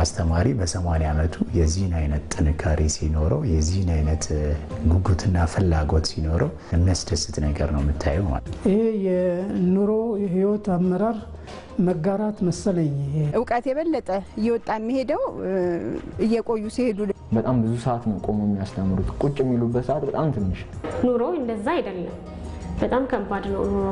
አስተማሪ በሰማንያ ዓመቱ የዚህን አይነት ጥንካሬ ሲኖረው የዚህን አይነት ጉጉትና ፍላጎት ሲኖረው የሚያስደስት ነገር ነው የምታየው ማለት ነው። ይሄ የኑሮ የህይወት አመራር መጋራት መሰለኝ። እውቀት የበለጠ እየወጣ የሚሄደው እየቆዩ ሲሄዱ በጣም ብዙ ሰዓት ነው ቆሞ የሚያስተምሩት። ቁጭ የሚሉበት ሰዓት በጣም ትንሽ። ኑሮ እንደዛ አይደለም። በጣም ከባድ ነው ኑሮ።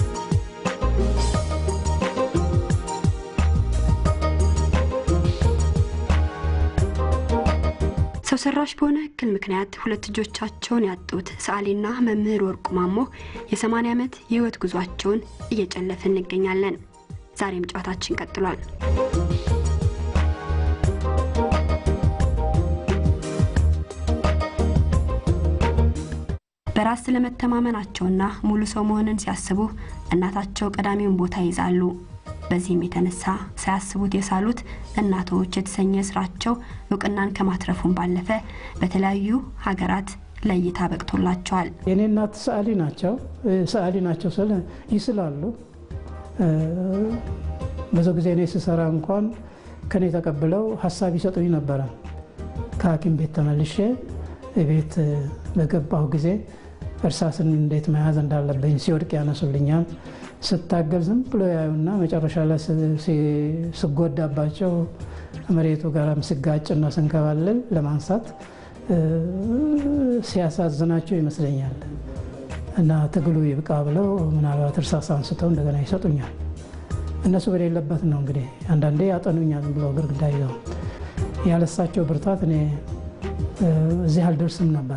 ሰው ሰራሽ በሆነ እክል ምክንያት ሁለት ልጆቻቸውን ያጡት ሰዓሊና መምህር ወርቁ ማሞ የ80 ዓመት የህይወት ጉዟቸውን እየጨለፍን እንገኛለን። ዛሬም ጨዋታችን ቀጥሏል። በራስ ስለመተማመናቸውና ሙሉ ሰው መሆንን ሲያስቡ እናታቸው ቀዳሚውን ቦታ ይይዛሉ። በዚህም የተነሳ ሳያስቡት የሳሉት እናቶች የተሰኘ ስራቸው እውቅናን ከማትረፉን ባለፈ በተለያዩ ሀገራት ለእይታ በቅቶላቸዋል። የኔ እናት ሰዓሊ ናቸው። ሰዓሊ ናቸው ስል ይስላሉ። ብዙ ጊዜ እኔ ስሰራ እንኳን ከኔ ተቀብለው ሀሳብ ይሰጡኝ ነበረ። ከሐኪም ቤት ተመልሼ ቤት በገባሁ ጊዜ እርሳስን እንዴት መያዝ እንዳለብኝ ሲወድቅ ያነሱልኛል። ስታገል ዝም ብሎ ያዩና መጨረሻ ላይ ስጎዳባቸው መሬቱ ጋርም ስጋጭና ስንከባለል ለማንሳት ሲያሳዝናቸው ይመስለኛል እና ትግሉ ይብቃ ብለው ምናልባት እርሳስ አንስተው እንደገና ይሰጡኛል። እነሱ በሌለበት ነው እንግዲህ አንዳንዴ ያጠኑኛል ብሎ ግርግዳ ይዘው ያለሳቸው ብርታት እኔ እዚህ አልደርስም ነበር።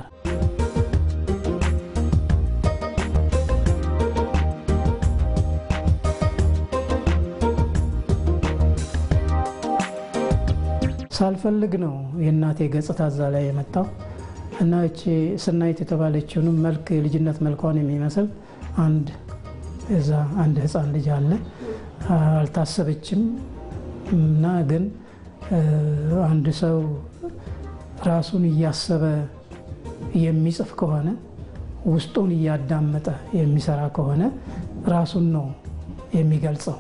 ሳልፈልግ ነው የእናቴ ገጽታ እዛ ላይ የመጣው እና እቺ ስናይት የተባለችውንም መልክ የልጅነት መልኳን የሚመስል አንድ እዛ አንድ ህፃን ልጅ አለ። አልታሰበችም እና ግን አንድ ሰው ራሱን እያሰበ የሚጽፍ ከሆነ ውስጡን እያዳመጠ የሚሰራ ከሆነ ራሱን ነው የሚገልጸው።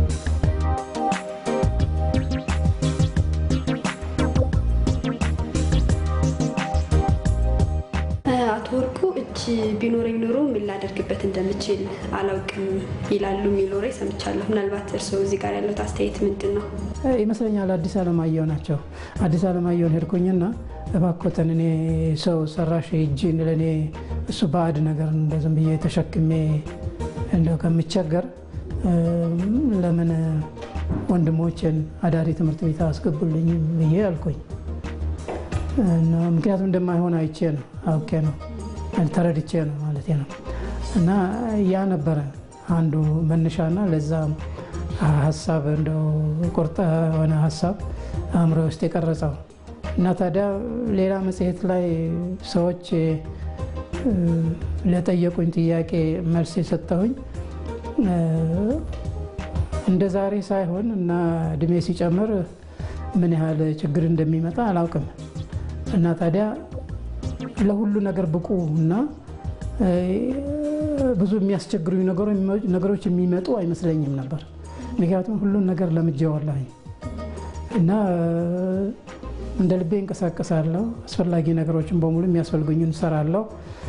አቶ ወርቁ እጅ ቢኖረኝ ኖሮ ምን ላደርግበት እንደምችል አላውቅም ይላሉ የሚል ወሬ ሰምቻለሁ። ምናልባት እርስዎ እዚህ ጋር ያለት አስተያየት ምንድን ነው? ይመስለኛል አዲስ አለማየሁ ናቸው። አዲስ አለማየሁን ሄድኩኝና እባኮተን እኔ ሰው ሰራሽ እጅን ለእኔ እሱ ባዕድ ነገር እንደ ዝም ብዬ ተሸክሜ እንደው ከምቸገር ለምን ወንድሞችን አዳሪ ትምህርት ቤት አስገቡልኝ ብዬ አልኩኝ። ምክንያቱም እንደማይሆን አይቼ ነው አውቄ ነው ተረድቼ ነው ማለት ነው። እና ያ ነበረ አንዱ መነሻና ለዛ ሀሳብ እንደው ቁርጠ የሆነ ሀሳብ አእምሮ ውስጥ የቀረጸው እና ታዲያ ሌላ መጽሔት ላይ ሰዎች ለጠየቁኝ ጥያቄ መልስ የሰጠሁኝ እንደ ዛሬ ሳይሆን እና እድሜ ሲጨምር ምን ያህል ችግር እንደሚመጣ አላውቅም እና ታዲያ ለሁሉ ነገር ብቁ እና ብዙ የሚያስቸግሩኝ ነገሮች የሚመጡ አይመስለኝም ነበር። ምክንያቱም ሁሉን ነገር ለምጄዋለሁኝ እና እንደ ልቤ እንቀሳቀሳለሁ። አስፈላጊ ነገሮችን በሙሉ የሚያስፈልጉኝን እሰራለሁ።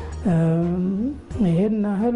ይሄን ያህል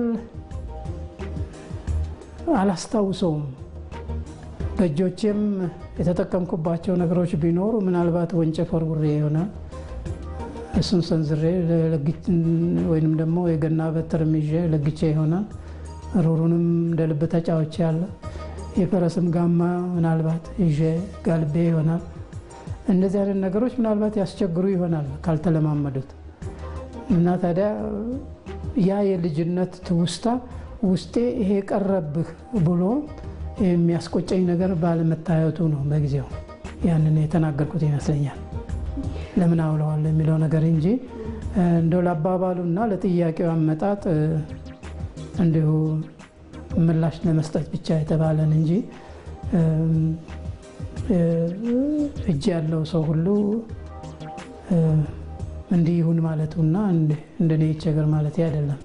አላስታውሰውም። በእጆቼም የተጠቀምኩባቸው ነገሮች ቢኖሩ ምናልባት ወንጭፍ ወርውሬ ይሆናል። እሱን ሰንዝሬ ወይንም ደግሞ የገና በትርም ይዤ ለግቼ ይሆናል። ሩሩንም እንደ ልብ ተጫውቼ ያለ የፈረስም ጋማ ምናልባት ይዤ ጋልቤ ይሆናል። እንደዚህ አይነት ነገሮች ምናልባት ያስቸግሩ ይሆናል ካልተለማመዱት እና ታዲያ ያ የልጅነት ትውስታ ውስጤ ይሄ ቀረብህ ብሎ የሚያስቆጨኝ ነገር ባለመታየቱ ነው በጊዜው ያንን የተናገርኩት ይመስለኛል። ለምን አውለዋለሁ የሚለው ነገር እንጂ እንደው ለአባባሉና ለጥያቄው አመጣጥ እንዲሁ ምላሽ ለመስጠት ብቻ የተባለን እንጂ እጅ ያለው ሰው ሁሉ እንዲህ ይሁን ማለቱና እንደኔ ይቸገር ማለት አይደለም።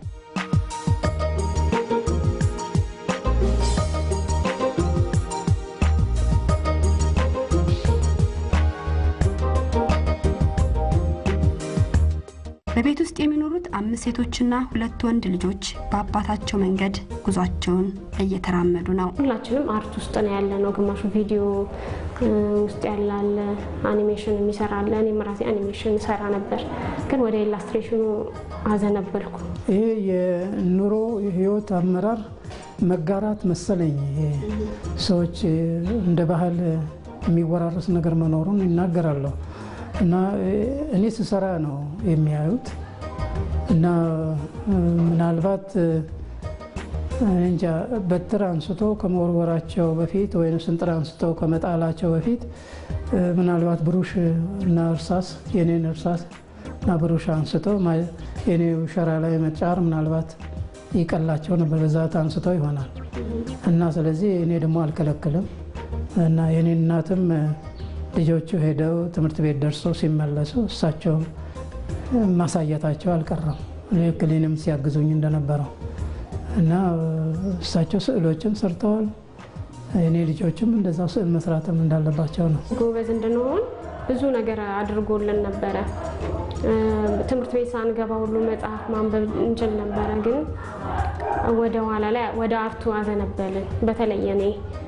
በቤት ውስጥ የሚኖሩት አምስት ሴቶችና ሁለት ወንድ ልጆች በአባታቸው መንገድ ጉዟቸውን እየተራመዱ ነው። ሁላችንም አርት ውስጥ ነው ያለ ነው። ግማሹ ቪዲዮ ውስጥ ያላለ አኒሜሽን የሚሰራ አለ። እኔም ራሴ አኒሜሽን ሰራ ነበር፣ ግን ወደ ኢላስትሬሽኑ አዘነበልኩ። ይሄ የኑሮ የህይወት አመራር መጋራት መሰለኝ። ይሄ ሰዎች እንደ ባህል የሚወራረስ ነገር መኖሩን ይናገራለሁ እና እኔ ስሰራ ነው የሚያዩት እና ምናልባት እንጃ በትር አንስቶ ከመወርወራቸው በፊት ወይም ስንጥር አንስቶ ከመጣላቸው በፊት ምናልባት ብሩሽ እና እርሳስ የኔን እርሳስ እና ብሩሽ አንስቶ የኔ ሸራ ላይ መጫር ምናልባት ይቀላቸው ነበር። በዛት አንስቶ ይሆናል እና ስለዚህ እኔ ደግሞ አልከለክልም እና የኔ እናትም ልጆቹ ሄደው ትምህርት ቤት ደርሰው ሲመለሱ እሳቸው ማሳየታቸው አልቀረም ልክ እኔንም ሲያግዙኝ እንደነበረው እና እሳቸው ስዕሎችን ሰርተዋል። እኔ ልጆችም እንደዛ ስዕል መስራትም እንዳለባቸው ነው። ጎበዝ እንድንሆን ብዙ ነገር አድርጎልን ነበረ። ትምህርት ቤት ሳንገባ ሁሉ መጽሐፍ ማንበብ እንችል ነበረ፣ ግን ወደ ኋላ ላይ ወደ አርቱ አዘነበልን። በተለየ እኔ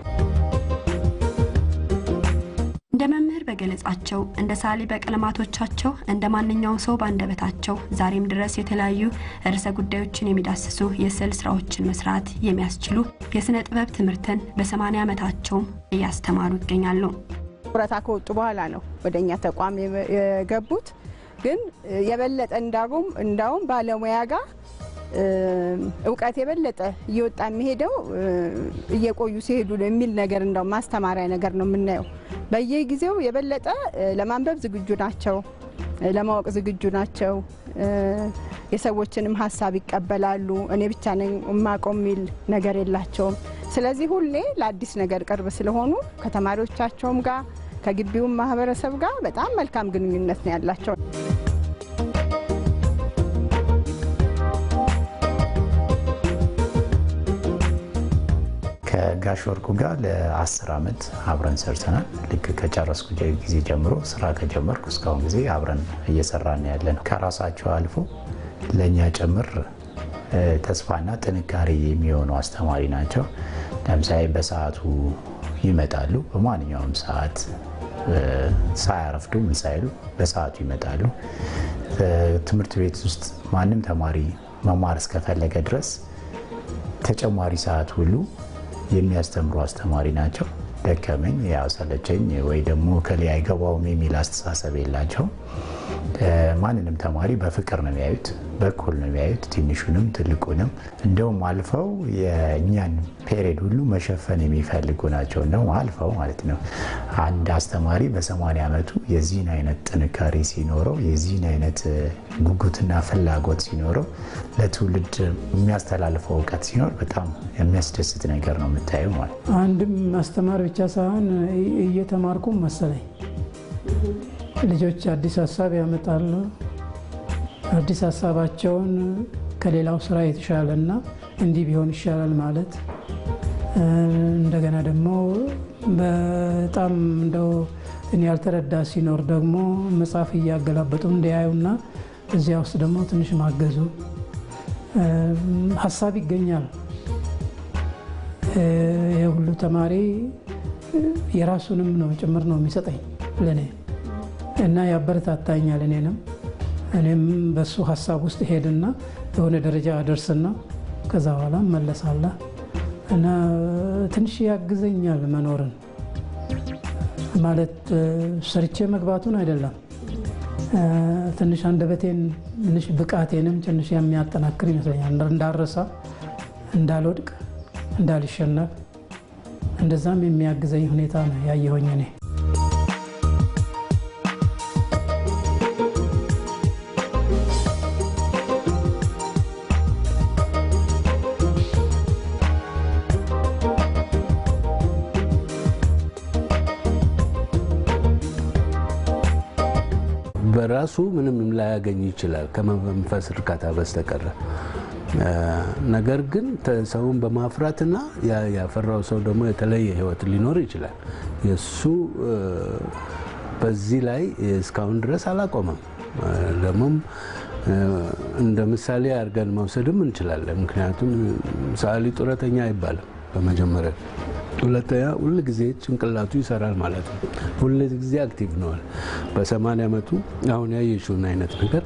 እንደ መምህር በገለጻቸው እንደ ሳሊ በቀለማቶቻቸው እንደ ማንኛውም ሰው በአንደበታቸው ዛሬም ድረስ የተለያዩ ርዕሰ ጉዳዮችን የሚዳስሱ የስዕል ስራዎችን መስራት የሚያስችሉ የስነ ጥበብ ትምህርትን በሰማንያ ዓመታቸውም እያስተማሩ ይገኛሉ። ጡረታ ከወጡ በኋላ ነው ወደ እኛ ተቋም የገቡት። ግን የበለጠ እንዳውም እንዳውም ባለሙያ ጋር እውቀት የበለጠ እየወጣ የሚሄደው እየቆዩ ሲሄዱ ነው የሚል ነገር እንደው ማስተማሪያ ነገር ነው የምናየው። በየጊዜው የበለጠ ለማንበብ ዝግጁ ናቸው፣ ለማወቅ ዝግጁ ናቸው። የሰዎችንም ሀሳብ ይቀበላሉ። እኔ ብቻ ነኝ የማውቀው የሚል ነገር የላቸውም። ስለዚህ ሁሌ ለአዲስ ነገር ቅርብ ስለሆኑ ከተማሪዎቻቸውም ጋር ከግቢውም ማህበረሰብ ጋር በጣም መልካም ግንኙነት ነው ያላቸው። ከጋሽ ወርቁ ጋር ለአስር ዓመት አብረን ሰርተናል። ልክ ከጨረስኩ ጊዜ ጀምሮ ስራ ከጀመርኩ እስካሁን ጊዜ አብረን እየሰራን ያለ ነው። ከራሳቸው አልፎ ለእኛ ጭምር ተስፋና ጥንካሬ የሚሆኑ አስተማሪ ናቸው። ለምሳሌ በሰዓቱ ይመጣሉ። በማንኛውም ሰዓት ሳያረፍዱ ምን ሳይሉ በሰዓቱ ይመጣሉ። ትምህርት ቤት ውስጥ ማንም ተማሪ መማር እስከፈለገ ድረስ ተጨማሪ ሰዓት ሁሉ የሚያስተምሩ አስተማሪ ናቸው። ደከመኝ ያው ሰለቸኝ ወይ ደግሞ ከሌ አይገባውም የሚል አስተሳሰብ የላቸውም። ማንንም ተማሪ በፍቅር ነው የሚያዩት፣ በኩል ነው የሚያዩት፣ ትንሹንም ትልቁንም። እንደውም አልፈው የእኛን ፔሬድ ሁሉ መሸፈን የሚፈልጉ ናቸው። እንደውም አልፈው ማለት ነው። አንድ አስተማሪ በሰማንያ ዓመቱ የዚህን አይነት ጥንካሬ ሲኖረው፣ የዚህን አይነት ጉጉትና ፍላጎት ሲኖረው፣ ለትውልድ የሚያስተላልፈው እውቀት ሲኖር በጣም የሚያስደስት ነገር ነው የምታየው ማለት ነው። አንድም ማስተማር ብቻ ሳይሆን እየተማርኩም መሰለኝ ልጆች አዲስ ሀሳብ ያመጣሉ። አዲስ ሀሳባቸውን ከሌላው ስራ የተሻለና እንዲህ ቢሆን ይሻላል ማለት እንደገና ደግሞ በጣም እንደው እኔ ያልተረዳ ሲኖር ደግሞ መጽሐፍ እያገላበጡ እንዲያዩና እዚያ ውስጥ ደግሞ ትንሽ ማገዙ ሀሳብ ይገኛል። የሁሉ ተማሪ የራሱንም ነው ጭምር ነው የሚሰጠኝ ለእኔ እና ያበረታታኛል። እኔንም እኔም በሱ ሀሳብ ውስጥ ሄድና የሆነ ደረጃ አደርስና ከዛ በኋላ መለሳለ እና ትንሽ ያግዘኛል መኖርን ማለት ሰርቼ መግባቱን አይደለም። ትንሽ አንደበቴን ትንሽ ብቃቴንም ትንሽ የሚያጠናክር ይመስለኛል። እንዳረሳ፣ እንዳልወድቅ፣ እንዳልሸነፍ እንደዛም የሚያግዘኝ ሁኔታ ነው ያየሆኝ እኔ በራሱ ምንም ላያገኝ ይችላል ከመንፈስ እርካታ በስተቀረ። ነገር ግን ሰውን በማፍራትና ያፈራው ሰው ደግሞ የተለየ ሕይወት ሊኖር ይችላል። የእሱ በዚህ ላይ እስካሁን ድረስ አላቆመም። ደግሞም እንደ ምሳሌ አድርገን መውሰድም እንችላለን። ምክንያቱም ሰዓሊ ጡረተኛ አይባልም በመጀመሪያ ሁለተኛ ሁል ጊዜ ጭንቅላቱ ይሰራል ማለት ነው። ሁል ጊዜ አክቲቭ ነዋል። በሰማንያ ዓመቱ አሁን ያየሽውን አይነት ነገር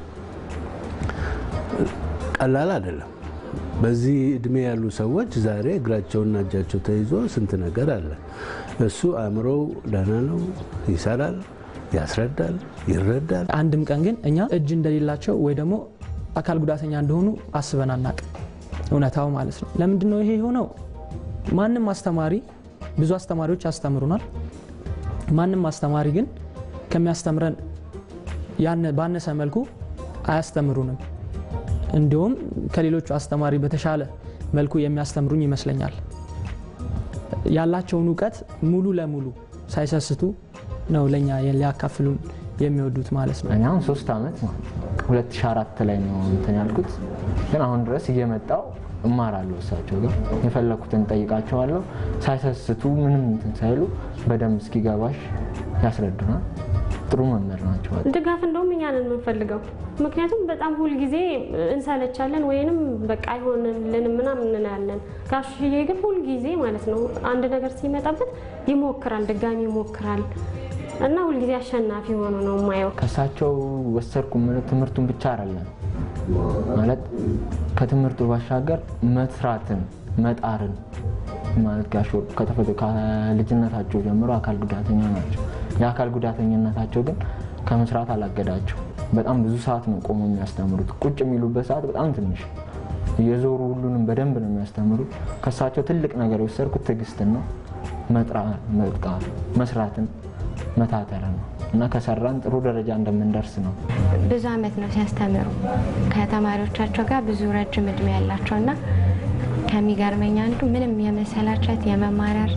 ቀላል አይደለም። በዚህ እድሜ ያሉ ሰዎች ዛሬ እግራቸውና እጃቸው ተይዞ ስንት ነገር አለ። እሱ አእምሮው ደህና ነው፣ ይሰራል፣ ያስረዳል፣ ይረዳል። አንድም ቀን ግን እኛ እጅ እንደሌላቸው ወይ ደግሞ አካል ጉዳተኛ እንደሆኑ አስበን አናቅም። እውነታው ማለት ነው። ለምንድን ነው ይሄ የሆነው? ማንም አስተማሪ ብዙ አስተማሪዎች ያስተምሩናል። ማንም አስተማሪ ግን ከሚያስተምረን ባነሰ መልኩ አያስተምሩንም። እንዲሁም ከሌሎቹ አስተማሪ በተሻለ መልኩ የሚያስተምሩኝ ይመስለኛል። ያላቸውን እውቀት ሙሉ ለሙሉ ሳይሰስቱ ነው ለእኛ ሊያካፍሉን የሚወዱት ማለት ነው። እኔ አሁን ሶስት ዓመት ማለት ነው 2004 ላይ ነው እንትን ያልኩት፣ ግን አሁን ድረስ እየመጣው እማራለሁ እሳቸው ጋር የፈለኩትን ጠይቃቸዋለሁ። ሳይሰስቱ ምንም እንትን ሳይሉ በደንብ እስኪገባሽ ያስረዱናል። ጥሩ መምህር ናቸው። ድጋፍ እንደውም እኛ ነን የምንፈልገው። ምክንያቱም በጣም ሁልጊዜ እንሰለቻለን ወይንም በቃ አይሆንልንም ምናምን እንላለን። ጋሽዬ ግን ሁልጊዜ ማለት ነው አንድ ነገር ሲመጣበት ይሞክራል፣ ድጋሚ ይሞክራል እና ሁልጊዜ አሸናፊ ሆኖ ነው የማየው። ከእሳቸው ወሰድኩ የምለው ትምህርቱን ብቻ አይደለም ማለት ከትምህርቱ ባሻገር መስራትን መጣርን ማለት ጋሽ ወርቁ ከተፈጥሮ ከልጅነታቸው ጀምሮ አካል ጉዳተኛ ናቸው። የአካል ጉዳተኝነታቸው ግን ከመስራት አላገዳቸው። በጣም ብዙ ሰዓት ነው ቆሞ የሚያስተምሩት። ቁጭ የሚሉበት ሰዓት በጣም ትንሽ፣ እየዞሩ ሁሉንም በደንብ ነው የሚያስተምሩት። ከእሳቸው ትልቅ ነገር የወሰድኩት ትዕግስትን ነው፣ መጥቃት፣ መስራትን፣ መታተርን ነው እና ከሰራን ጥሩ ደረጃ እንደምንደርስ ነው። ብዙ አመት ነው ሲያስተምሩ ከተማሪዎቻቸው ጋር ብዙ ረጅም እድሜ ያላቸው እና ከሚገርመኝ አንዱ ምንም የመሰላቸት የመማረር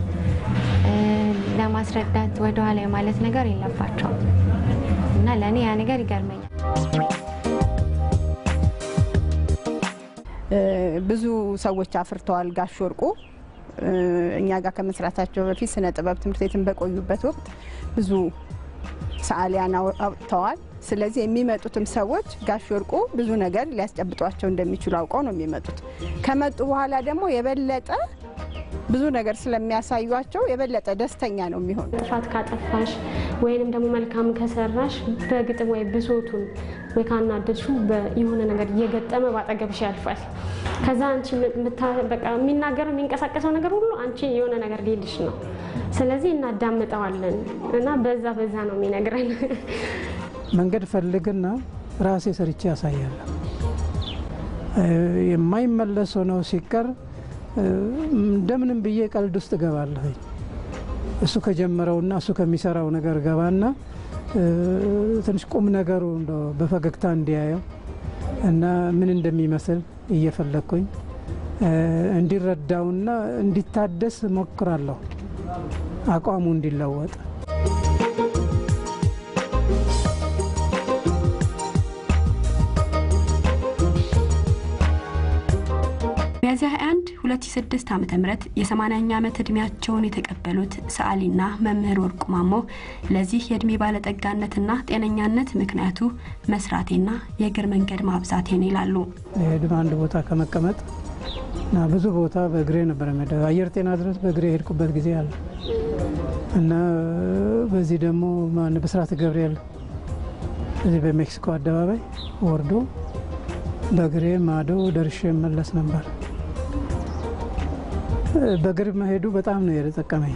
ለማስረዳት ወደኋላ የማለት ነገር የለባቸውም እና ለእኔ ያ ነገር ይገርመኛል። ብዙ ሰዎች አፍርተዋል ጋሽ ወርቁ እኛ ጋር ከመስራታቸው በፊት ስነ ጥበብ ትምህርት ቤትን በቆዩበት ወቅት ብዙ ሰዓሊያን አውጥተዋል። ስለዚህ የሚመጡትም ሰዎች ጋሽ ወርቁ ብዙ ነገር ሊያስጨብጧቸው እንደሚችሉ አውቀው ነው የሚመጡት። ከመጡ በኋላ ደግሞ የበለጠ ብዙ ነገር ስለሚያሳዩቸው የበለጠ ደስተኛ ነው የሚሆኑ። ጥፋት ካጠፋሽ ወይንም ደግሞ መልካም ከሰራሽ በግጥም ወይ ብሶቱን ወይ ካናደድሹ የሆነ ነገር እየገጠመ ባጠገብሽ ያልፋል። ከዛ አንቺ በቃ የሚናገረው የሚንቀሳቀሰው ነገር ሁሉ አንቺ የሆነ ነገር ሊልሽ ነው። ስለዚህ እናዳምጠዋለን እና በዛ በዛ ነው የሚነግረን። መንገድ ፈልግና ራሴ ሰርቼ ያሳያለሁ። የማይመለስ ሆነው ሲቀር እንደምንም ብዬ ቀልድ ውስጥ እገባለሁ። እሱ ከጀመረውና እሱ ከሚሰራው ነገር ገባና ትንሽ ቁም ነገሩ በፈገግታ እንዲያየው እና ምን እንደሚመስል እየፈለግኩኝ እንዲረዳውና እንዲታደስ ሞክራለሁ፣ አቋሙ እንዲለወጥ ሚያዝያ 21 2006 ዓ ም የ80ኛ ዓመት ዕድሜያቸውን የተቀበሉት ሰዓሊና መምህር ወርቁ ማሞ ለዚህ የዕድሜ ባለጠጋነትና ጤነኛነት ምክንያቱ መስራቴና የእግር መንገድ ማብዛቴን ይላሉ። ሄድም አንድ ቦታ ከመቀመጥ እና ብዙ ቦታ በእግሬ ነበር የምሄደው። አየር ጤና ድረስ በእግሬ የሄድኩበት ጊዜ አለ እና በዚህ ደግሞ ማን ብስራት ገብርኤል እዚህ በሜክሲኮ አደባባይ ወርዶ በእግሬ ማዶ ደርሼ መለስ ነበር። በእግር መሄዱ በጣም ነው የጠቀመኝ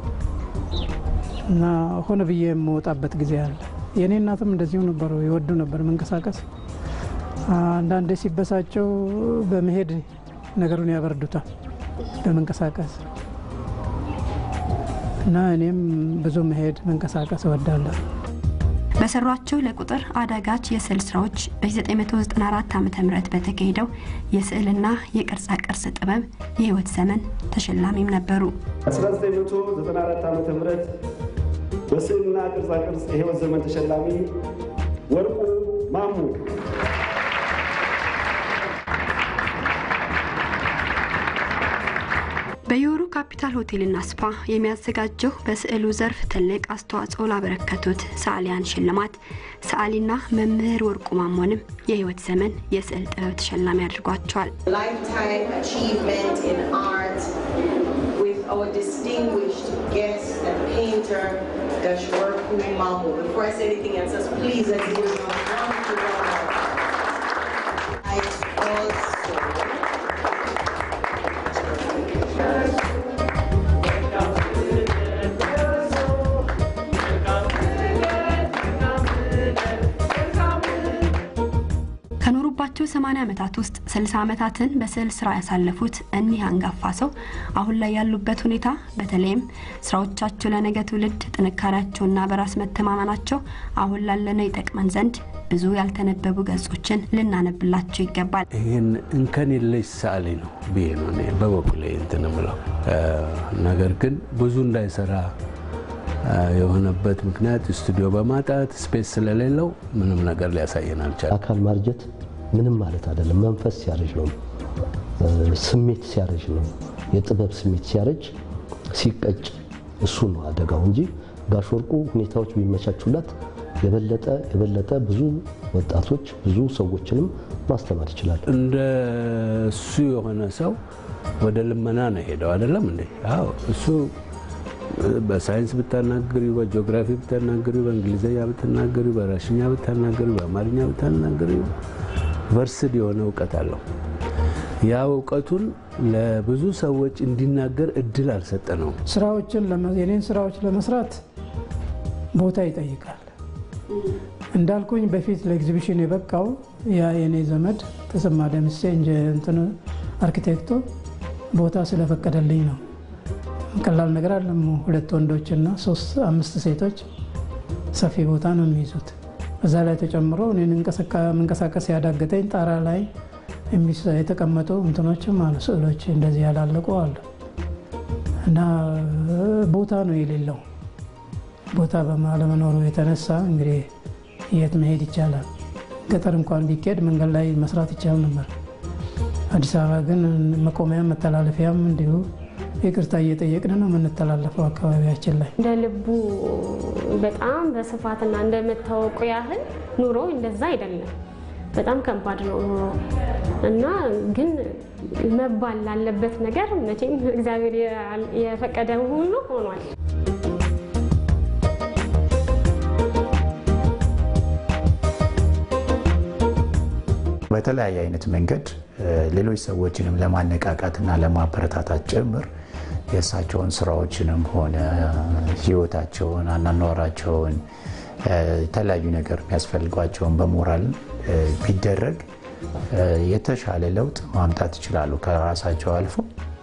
እና ሆነ ብዬ የምወጣበት ጊዜ አለ። የእኔ እናትም እንደዚሁ ነበሩ፣ ይወዱ ነበር መንቀሳቀስ። አንዳንዴ ሲበሳቸው በመሄድ ነገሩን ያበርዱታል በመንቀሳቀስ እና እኔም ብዙ መሄድ መንቀሳቀስ እወዳለሁ። በሰሯቸው ለቁጥር አዳጋች የስዕል ስራዎች በ1994 ዓ ም በተካሄደው የስዕልና የቅርጻ ቅርጽ ጥበብ የህይወት ዘመን ተሸላሚም ነበሩ። 1994 ዓ ም በስዕልና ቅርጻ ቅርጽ የህይወት ዘመን ተሸላሚ ወርቁ ማሙ በዮሮ ካፒታል ሆቴልና ስፓ የሚያዘጋጀው በስዕሉ ዘርፍ ትልቅ አስተዋጽኦ ላበረከቱት ሰዓሊያን ሽልማት ሰዓሊና መምህር ወርቁ ማሞንም የህይወት ዘመን የስዕል ጥበብ ተሸላሚ አድርጓቸዋል። lifetime achievement in art with our distinguished guest and painter, Dashwarku Mamu. Before I say anything else, just please let's give him a round of applause. I also ከኖሩባቸው 80 ዓመታት ውስጥ 60 ዓመታትን በስዕል ስራ ያሳለፉት እኒህ አንጋፋ ሰው አሁን ላይ ያሉበት ሁኔታ በተለይም ስራዎቻቸው ለነገ ትውልድ ጥንካሬያቸውና በራስ መተማመናቸው አሁን ላለነው ይጠቅመን ዘንድ ብዙ ያልተነበቡ ገጾችን ልናነብላቸው ይገባል። ይህን እንከን የለሽ ሰዓሊ ነው ብዬ ነው እኔ በበኩሌ እንትን እምለው። ነገር ግን ብዙ እንዳይሰራ የሆነበት ምክንያት ስቱዲዮ በማጣት ስፔስ ስለሌለው ምንም ነገር ሊያሳየን አልቻለም። አካል ማርጀት ምንም ማለት አይደለም። መንፈስ ሲያረጅ ነው፣ ስሜት ሲያረጅ ነው። የጥበብ ስሜት ሲያረጅ ሲቀጭ፣ እሱ ነው አደጋው እንጂ ጋሽ ወርቁ ሁኔታዎች ቢመቻቹላት የበለጠ የበለጠ ብዙ ወጣቶች ብዙ ሰዎችንም ማስተማር ይችላል። እንደ እሱ የሆነ ሰው ወደ ልመና ነው ሄደው አይደለም እንዴ? አዎ እሱ በሳይንስ ብታናግሪ፣ በጂኦግራፊ ብታናግሪ፣ በእንግሊዝኛ ብትናገሪ፣ በራሽኛ ብታናገሪ፣ በአማርኛ ብታናገሪ ቨርስድ የሆነ እውቀት አለው። ያ እውቀቱን ለብዙ ሰዎች እንዲናገር እድል አልሰጠነውም። ስራዎችን የኔን ስራዎች ለመስራት ቦታ ይጠይቃል። እንዳልኩኝ በፊት ለኤግዚቢሽን የበቃው ያ የኔ ዘመድ ተሰማ ደምሴ እንጂ እንትን አርኪቴክቱ ቦታ ስለፈቀደልኝ ነው። ቀላል ነገር አለም። ሁለት ወንዶችና ሶስት አምስት ሴቶች ሰፊ ቦታ ነው የሚይዙት። በዛ ላይ ተጨምሮ እኔን መንቀሳቀስ ያዳገተኝ ጣራ ላይ የተቀመጡ እንትኖችም አሉ፣ ስዕሎች እንደዚህ ያላለቁ አሉ እና ቦታ ነው የሌለው። ቦታ በማለመኖሩ የተነሳ እንግዲህ የት መሄድ ይቻላል? ገጠር እንኳን ቢኬድ መንገድ ላይ መስራት ይቻል ነበር። አዲስ አበባ ግን መቆሚያም መተላለፊያም እንዲሁ ይቅርታ እየጠየቅን ነው የምንተላለፈው አካባቢያችን ላይ። እንደ ልቡ በጣም በስፋትና እንደመታወቁ ያህል ኑሮ እንደዛ አይደለም። በጣም ከባድ ነው ኑሮ እና ግን መባል ላለበት ነገር መቼም እግዚአብሔር የፈቀደ ሁሉ ሆኗል። በተለያየ አይነት መንገድ ሌሎች ሰዎችንም ለማነቃቃትና ለማበረታታት ጭምር የእሳቸውን ስራዎችንም ሆነ ህይወታቸውን፣ አናኗራቸውን የተለያዩ ነገር የሚያስፈልጓቸውን በሞራል ቢደረግ የተሻለ ለውጥ ማምጣት ይችላሉ። ከራሳቸው አልፎ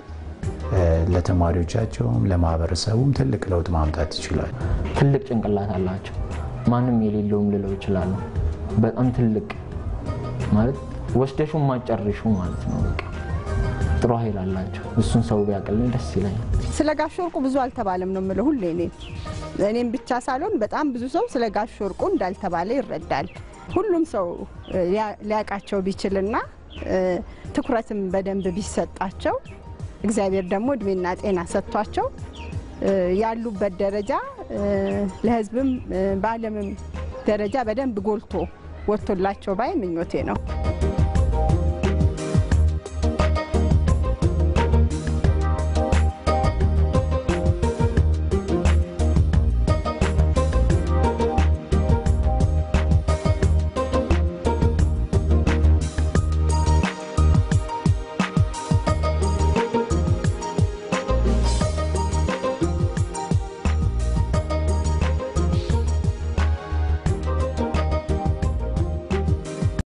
ለተማሪዎቻቸውም ለማህበረሰቡም ትልቅ ለውጥ ማምጣት ይችላሉ። ትልቅ ጭንቅላት አላቸው። ማንም የሌለውም ልለው ይችላሉ። በጣም ትልቅ ማለት ወስደሹ ማጨርሹ ማለት ነው። በቃ ጥሩ ኃይል አላቸው። እሱን ሰው ቢያቅልኝ ደስ ይለኛል። ስለ ጋሽ ወርቁ ብዙ አልተባለም ነው የምለው ሁሌ እኔ እኔም ብቻ ሳልሆን በጣም ብዙ ሰው ስለ ጋሽ ወርቁ እንዳልተባለ ይረዳል። ሁሉም ሰው ሊያውቃቸው ቢችልና ትኩረትም በደንብ ቢሰጣቸው እግዚአብሔር ደግሞ እድሜና ጤና ሰጥቷቸው ያሉበት ደረጃ ለሕዝብም በዓለምም ደረጃ በደንብ ጎልቶ ወጥቶላቸው ባይ ምኞቴ ነው።